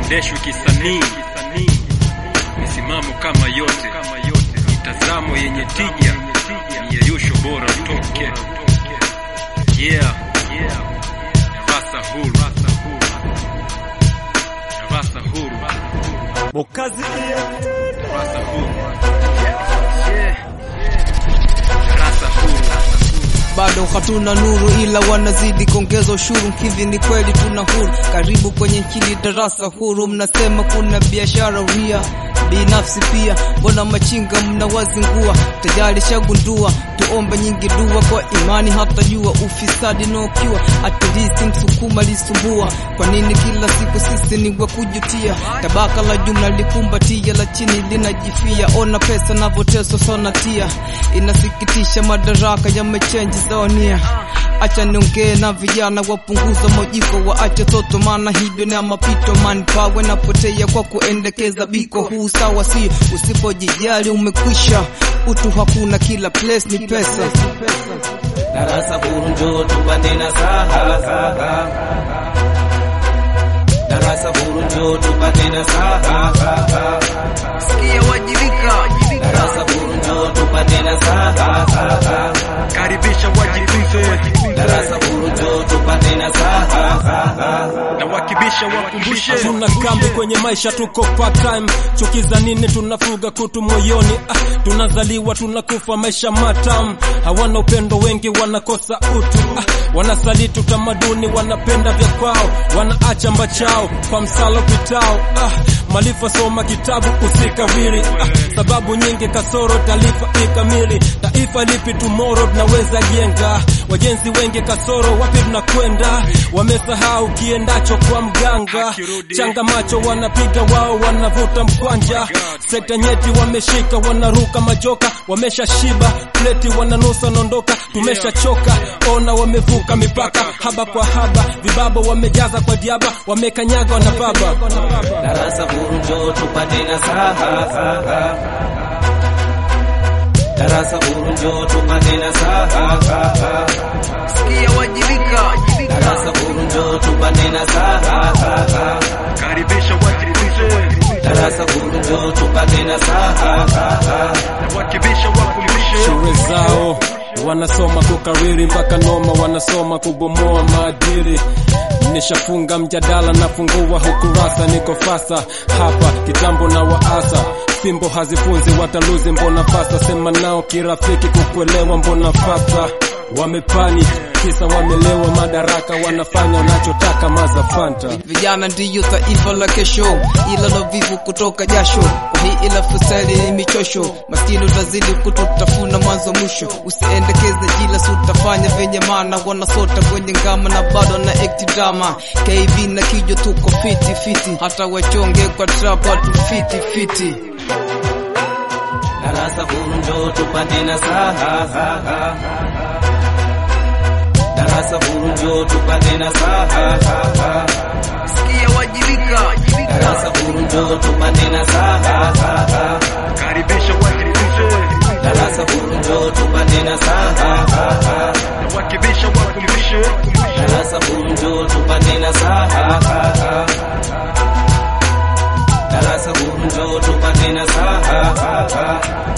haiendeshwi kisanii, misimamo kama yote, mitazamo yenye tija, miyeyusho bora utoke. Yeah, Darasa huru, darasa huru, Bokazi darasa huru, darasa huru. bado hatuna nuru ila wanazidi kuongeza ushuru. Hivi ni kweli tuna huru? Karibu kwenye hili darasa huru. Mnasema kuna biashara ria binafsi pia, mbona machinga mnawazingua? Tayari shagundua, tuombe nyingi dua kwa imani, hata jua ufisadi no kiwa atilisi msukuma lisumbua. Kwa nini kila siku sisi ni wa kujutia? Tabaka la jumla likumbatia, la chini linajifia. Ona pesa navyoteswa sonatia, inasikitisha madaraka yamechenji zonia. Acha niongee na vijana wapunguza mojiko, waache toto, maana hivyo ni mapito. Manpower napotea kwa kuendekeza biko huu sawa, si usipojijali umekwisha. Utu hakuna, kila place ni pesa. darasa huru njoo tupate nasaha darasa huru njoo tupate nasaha Sikia wajibika, darasa huru njoo tupate nasaha Karibisha wajifunze darasa huru njoo tupate nasaha na wakibisha wakumbushe. tuna kambi kwenye maisha, tuko part time. Chuki za nini? Tunafuga kutu moyoni. Ah, tunazaliwa tunakufa, maisha matam. Hawana upendo, wengi wanakosa utu. Ah, wanasaliti utamaduni, wanapenda vya kwao, wanaacha mbachao kwa msalo pitao. Ah, malifa soma kitabu usikawiri. Ah, sababu nyingi kasoro talifa ikamili. Taifa lipi tomorrow tunaweza jenga? Wajenzi wengi kasoro, wapi tunakwenda? Wamesahau kiendacho kwa mganga. Akirudi. Changa macho wanapiga wao, wanavuta mkwanja. Sekta nyeti wameshika, wanaruka majoka, wamesha shiba pleti, wananusa naondoka, tumeshachoka. Ona wamevuka mipaka, haba kwa haba, vibaba wamejaza kwa diaba, wamekanyaga wanababa. darasa huru njoo tupate nasaha darasa huru njoo tupate nasaha sikia wajibika, darasa huru njoo tupate nasaha Karibisha wajifunze darasa huru njoo tupate nasaha na wakibisha wakumbushe. shule zao wanasoma kukariri mpaka noma, wanasoma kubomoa maadili. Nishafunga mjadala, nafungua hukurasa, niko fasa hapa kitambo na waasa fimbo hazifunzi, wataluzi mbona fasa, sema nao kirafiki, kukuelewa mbona fasa wamepani kisa wamelewa madaraka, wanafanya wanachotaka mazafanta vijana ndiyo taifa la kesho, ila la vivu kutoka jasho. Kwa hii ila fuseli ni michosho, maskini utazidi kututafuna mwanzo mwisho. Usiendekeze jila, si utafanya venye maana, wanasota kwenye ngama na bado na ekti drama. KB na kijo tuko fiti fiti, hata wachonge kwa trap watu fiti fiti. darasa huru njoo tupate nasaha darasa huru njoo tupate nasaha Sikia wajibika, darasa huru njoo tupate nasaha Karibisha wajifunze darasa huru njoo tupate nasaha na wakibisha wakumbushe. darasa huru njoo tupate nasaha darasa huru njoo tupate nasaha